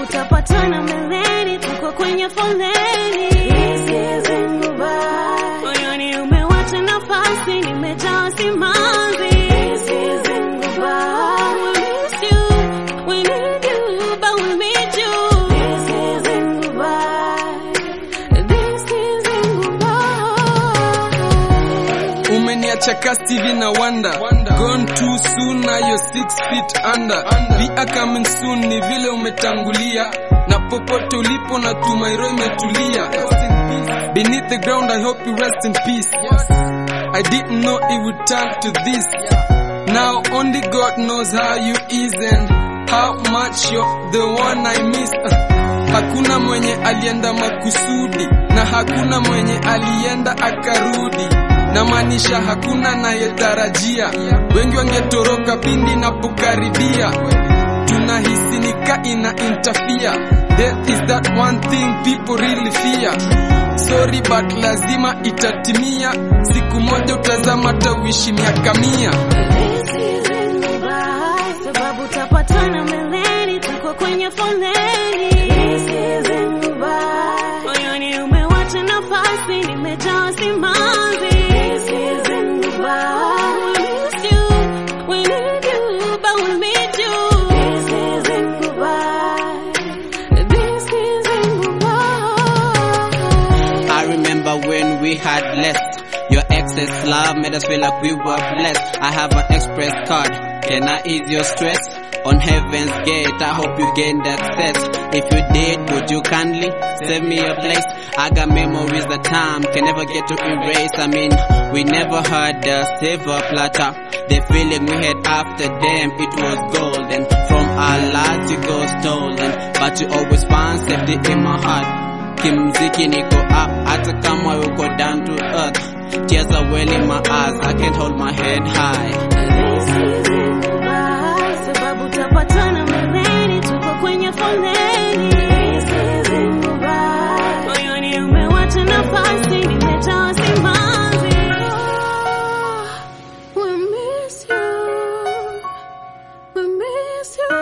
utapatana mbeleni, tuko kwenye foleni. This isn't goodbye. Moyoni umewacha nafasi, nimejaa simanzi. This isn't goodbye. We miss you, we need you, but we need you. This isn't goodbye. This isn't goodbye. umeniacha ka Stevie na Wanda gone too soon na yo 6 feet under we are coming soon ni vile umetangulia na popote ulipo na tumairo imetulia beneath the ground I hope you rest in peace I didn't know it would turn to this now only God knows how you is and how much you're the one I miss Hakuna mwenye alienda makusudi na hakuna mwenye alienda akarudi, na maanisha hakuna nayetarajia. Wengi wangetoroka pindi napokaribia, tunahisi nika ina interfere. Death is that one thing people really fear. Sorry but lazima itatimia, siku moja utazama tawishi miaka mia. This isn't goodbye. Sababu utapatana mbeleni, tuko kwenye foleni. This isn't goodbye. Moyoni umewacha nafasi, nimejaa simanzi. This isn't goodbye. We miss you, we need you, but we need you. This isn't goodbye. This isn't goodbye. I remember when we had less. Your excess love made us feel like we were blessed. I have an express card. Can I ease your stress? On heaven's gate, I hope you gained access. If you did, would you kindly save me a place? I got memories that time can never get to erase. I mean, we never had a silver platter. The feeling we had after them, it was golden. From our lives, you go stolen. But you always find safety in my heart. kimziki niko up hata kama uko down to earth tears are well in my eyes i can't hold my head high This isn't goodbye. Sababu utapatana mbeleni, tuko kwenye foleni. This isn't goodbye. Moyoni umewacha nafasi, nimejaa simanzi. We miss you. We miss you.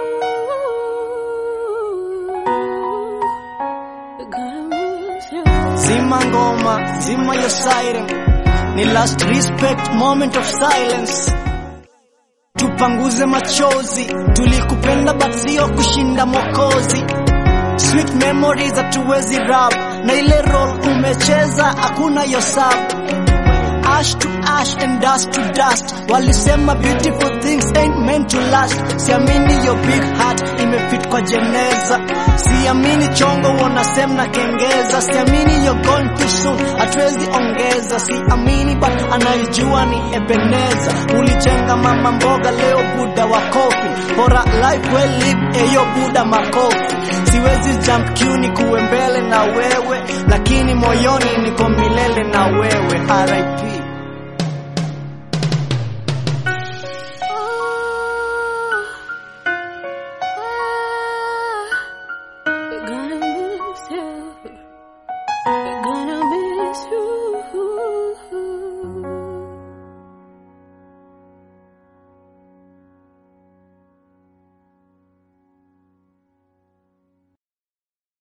We're gonna miss you. Zima ngoma, zima your siren. Ni last respect moment of silence. Tupanguze machozi, tulikupenda but sio kushinda mokozi. Sweet memories hatuwezi rap, na ile role umecheza hakuna yo sub. Ash to ash and dust to dust. Walisema beautiful things ain't meant to last. Siamini your big heart imefit kwa jeneza. Siamini chongo wanasema na kengeza. Siamini you're gone too soon, hatuwezi ongeza. Siamini but anayejua ni Ebeneza. Ulijenga mama mboga, leo buda wa kofi. Bora life well live, eyo buda makofi. Siwezi jump queue ni kuwe mbele na wewe, lakini moyoni niko milele na wewe. RIP.